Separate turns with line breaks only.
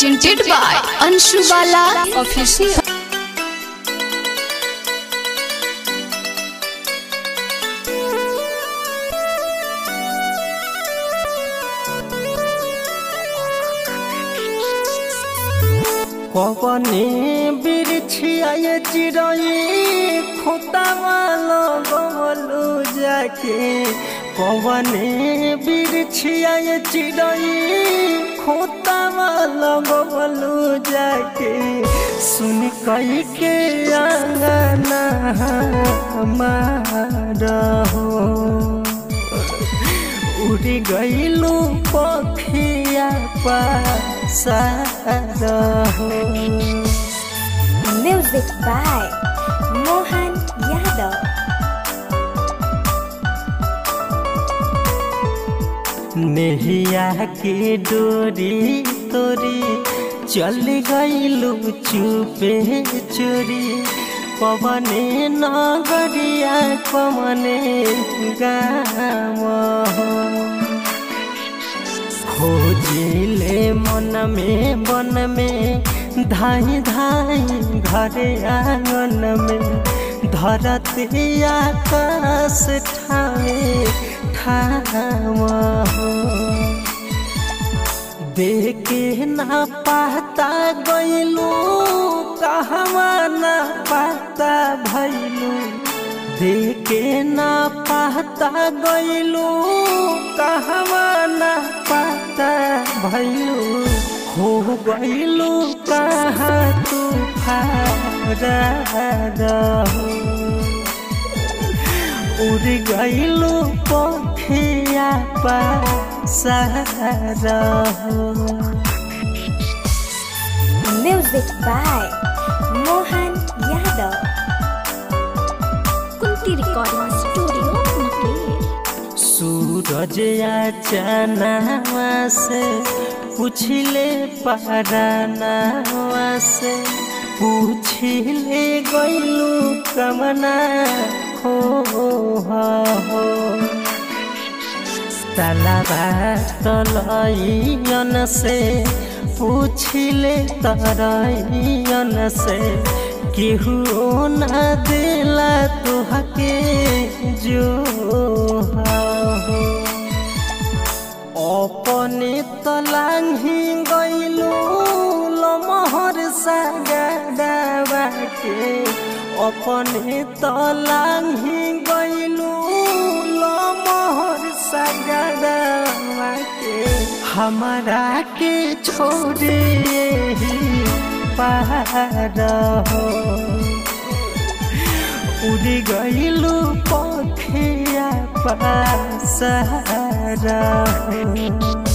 presented by Anshu Bala Official.
কবনে বিরছিয়ায় চিরই খোতামাল গমলু যাকে কবনে বিরছিয়ায় চিরই খোতামাল গমলু যাকে सुन कई के आंगना हमारा हो उड़ गईलू पखिया पासार हो
Music by Mohan Yadav.
नेहिया के डोरी तोरी चल गईलू चुपे चोरी पवने नगरिया पवने गाम खोजिले मन में बन में धाई धाई घरे आंगन में धरती आकाश ठाए ठाम देखे ना पाता गईलू कहवा ना पाता भैलू देखे ना पाता गईलू कहवा ना पाता भैलू हो गईलू कहाँ तू रहो उड़ गईलू पखिया पासार हो
Music by Mohan Yadav.
Kunti Recording Studio, Munger.
सूरज या चनावा से पूछले परानावा से पूछले गईलू कमना हो हो तलबा तलैयन से पूछले तरैयन से केहू ना दिला तुहके जो हो अपने तलाही गईलू लमहर सागरवा के अपने तलाही गईलू लमहर सागरवा के हमारा के छोड़े ही पार हो उड़ गईलू पखिया पासार हो